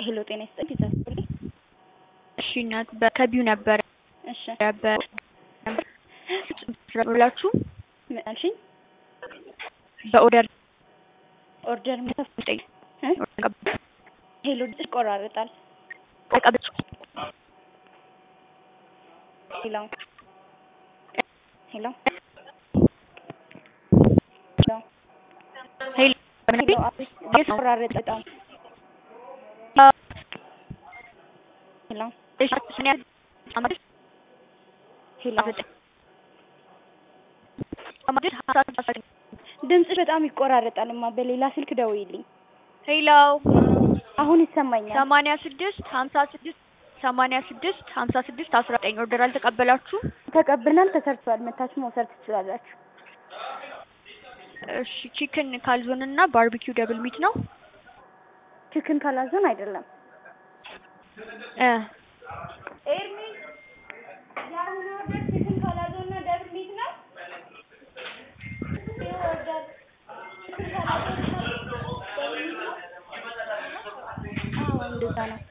ሄሎ ጤና ይስጥልኝ ይዛስልኝ እሺ እናት ከቢው ነበረ እሺ ብላችሁ ምን አልሽኝ? በኦርደር ኦርደር ምን እ ሄሎ ድምፅሽ ይቆራረጣል። ተቀበል ሄሎ ሄሎ ሄሎ ሄሎ ሄሎ አቤት ይቆራረጥ በጣም ሄሎ ሄሎ ድምፅሽ በጣም ይቆራረጣል። እማ በሌላ ስልክ ደውይልኝ። ሄሎ አሁን ይሰማኛል። ሰማንያ ስድስት ሀምሳ ስድስት ሰማንያ ስድስት ሀምሳ ስድስት አስራ ዘጠኝ ኦርደር አልተቀበላችሁም? ተቀብለናል፣ ተሰርቷል። መታችሁ መውሰድ ትችላላችሁ። እሺ ቺክን ካልዞን እና ባርቢኪው ደብል ሚት ነው ቺክን ካላዞን አይደለም እ ኤርሚ የአሁኑ ኦርደር ቺክን ካላዞን እና ደብል ሚት ነው። ይህ ኦርደር ቺክን ካላዞን እና ደብል ሚት ነው። አዎ እንደዛ ነው።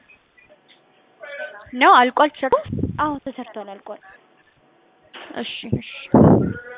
ነው አልቋል ተሰርቶ አዎ ተሰርቷል፣ አልቋል። እሺ እሺ